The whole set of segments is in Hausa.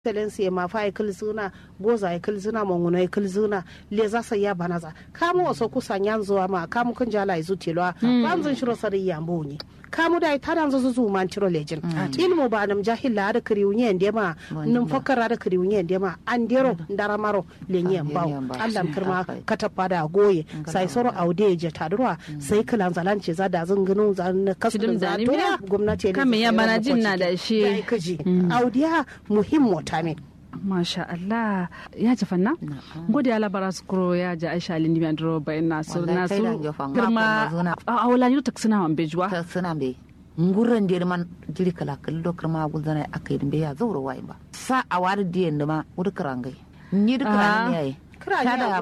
excellency ma fa ikil zuna boza ikil zuna monguna ikil zuna le za sa ya banaza kamu waso kusa nyanzo ma kamu kun jala izu tilwa banzun shiro sari yambo ni kamu da ita dan zuzu zu man tiro lejin ilmu ba nam jahilla da kiri unye ende ma num fakara da kiri unye ende ma andero ndara maro lenye mbao Allah kirma katapa da goye sai soro aude je tadurwa sai kilan zalance za da zungunu zan kasu za to gwamnati ne kame ya bana jin na da shi kaji audiya muhimmo tamin masha Allah ya ji fanna gode ala bara su kuro ya ji aisha alin dimi andro bayan nasu nasu girma a wala yi ta suna man bejuwa ta suna be nguran da man jiri kala kallo kirma gulzana akai dimbe ya zauro wai ba sa a wari diyan da ma wuri karangai ni da karangai yayi tada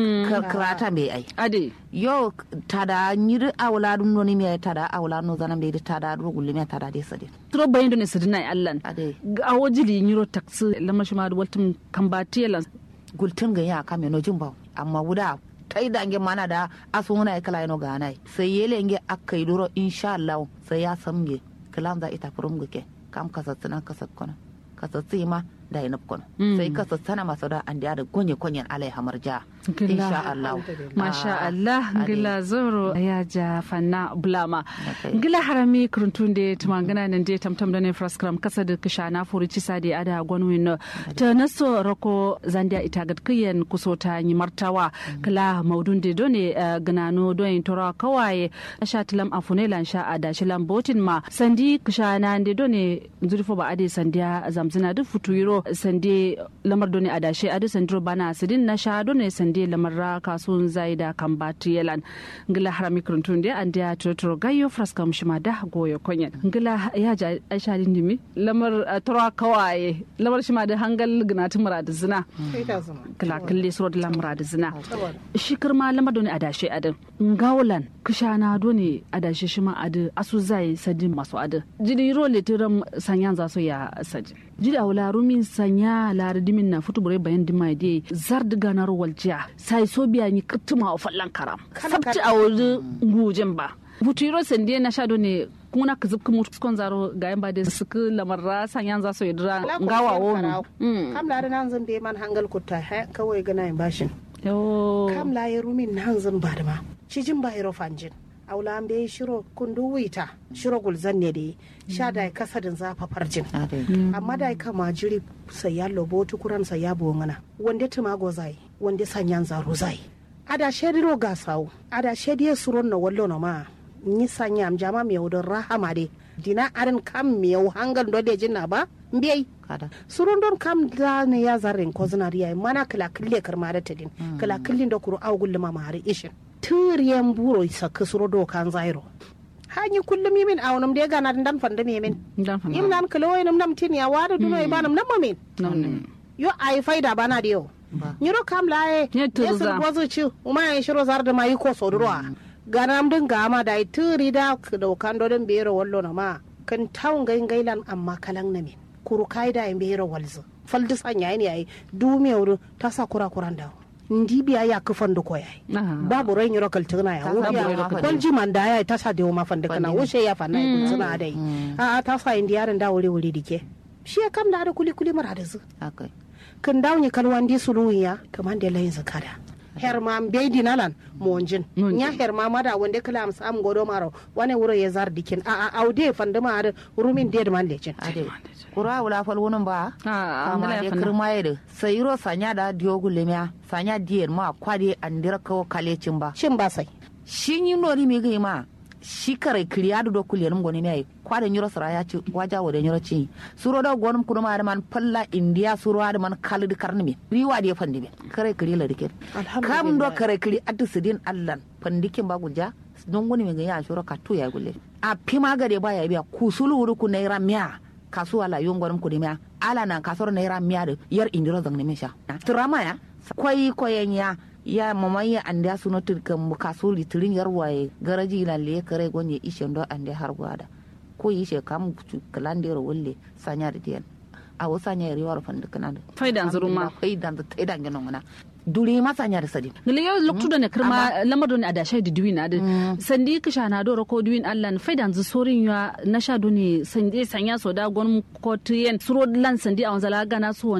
krata be ai ade yo tada nyiri awla dum noni mi tada awla no zana be tada rugulli mi tada de sade tro bayin do ne sidina allan ade a wajili nyiro taksi lama shi ma da waltum kambati yalan gultun ga ya kame no jimba amma wuda tai da nge mana da asuna ya kala no ga nai sai yele nge akai duro insha Allah sai ya samge kalan za ita furum gake kam kasatsina kasat kono kasatsi ma da ina kono sai ka sassana masu da an da gonye konyen alai hamar ja insha Allah masha Allah gila zoro ya ja fanna bulama gila harami kurutun da tumangana nan da tamtam da ne fraskram kasa da kisha na furi ci sade ada gwanwin no ta naso rako zandia ita gad kiyen kuso ta yi martawa kala maudun da done ganano don tora kawaye sha tilam afune lan sha ada shi lambotin ma sandi kisha na da done zurfo ba ade sandiya zamzina duk futuyiro sande lamar doni adashe adu sandro bana sidin na sha doni sande lamar ra kasuwan zai da kan batu yalan ngila harami kurantun da an da totoro gayo fraska mushima da goyo konyen ngila ya ja aisha dindimi lamar tora kawaye lamar shima da hangal gnati murad zina kila kille suro da lamar da zina shi kirma lamar doni adashe adin ngawlan kishana doni adashe shima adu asu zai sadin masu adu jidi ro letiram sanyan za su ya sajin jidi a wula rumin sanya lari dimin na futu bure bayan dima de zar diga na rawal jiya sai so biya ni kittuma a fallan karam sabti a wuri gujen ba futu yiro sende na shado ne kuna ka zubka mutu skon zaro ga yan ba da suka lamarra sanyan za su yi dira ngawa wonu kam lari nan zan be man hangal kutta kawai gana yin bashin kam la ya rumin nan zan ba da ma cijin ba hiro fanjin aula an bai shiro kundu wita shiro gulzan ne da sha da kasadin zafa farjin amma da kama jiri sai ya lobo tukuran sai ya bongana wanda tumago zai wanda sanyan zaro zai ada shediro ga sawo ada shediye suron na wallo na ma ni sanya am jama mi yawdon rahama de dina arin kam mi yaw hangal do de jinna ba mbiyai surun don kam da ne ya zarren ko zinariya mana kala kille karma da tadin kala killin da kuru awgul ma mari ishin turiyan buro saka suro do kan zairo hanyi kullum yimin a wonum de gana dan fanda mi min yim nan kalo waynum nam tin ya wada duno e banam nam min yo ay faida bana de yo nyiro kam laye yesul bozu ci uma ya shiro zar da mai ko sodurwa ganam din gama da turi da do kan do den bero wallo na ma kan tawun gain gailan amma kalan na min kuru kaida en bero walzu faldis anya ne yayi dumiyawru ta sa kura kuran dawo ndi biya ya ka fandu ko yayi babu ran yoro kaltuna ya wo biya kol ji man da yayi ta sa de ma fandu kana wo ya fa na ku suna dai a a ta sa indi yaran da wuri wuri dike shi ya kam da da kuli kuli mara da zu kan dawo ni kalwan di suluwiya kaman da layin zakada herma be dinalan monjin nya herma mada wanda kala am sam godo maro wane wuro ya zar dikin a a aude fandu ma rumin de man lecin kura wula fal wunun ba amma de kirma yede sayiro sanya da diogu lemya sanya diyer ma kwade andira kawo kalecin ba shin ba sai shin yi nori mi gai ma shi kare kiriya da do kuliyar ngoni mai kwade nyiro sara ya ci waja wode nyiro ci suro da gonum kudu ma da man palla india suro da man kalidi karni mi riwa da fandi be kare kiri la dike kam do kare kiri adu sidin allan fandikin ba gunja don goni mi ga ya shuro ka to ya gulle a pima gade ba ya biya kusulu wuri ku naira miya kasuwa la yon gwarum kudimiya ala na kasoro naira miya da yar indiro zang ne mesha trama ya kwai koyen ya ya mama ya ande suno tirkan kasu litirin yar waye garaji la le kare gonye ishe ndo ande har gwada ko ishe kam kalandero wolle sanya da diyan a wasa nya riwar fandu kana faidan zuruma faidan da taidan gano mana duri masanya da sadi ngile yo loktu da ne kirma lamar da ne a dashe da duwin adi sandi kisha na do ko duwin allan faidan zu sorin ya na sha do ne sandi sanya so da gon ko tiyen suro lan sandi a wanzala gana su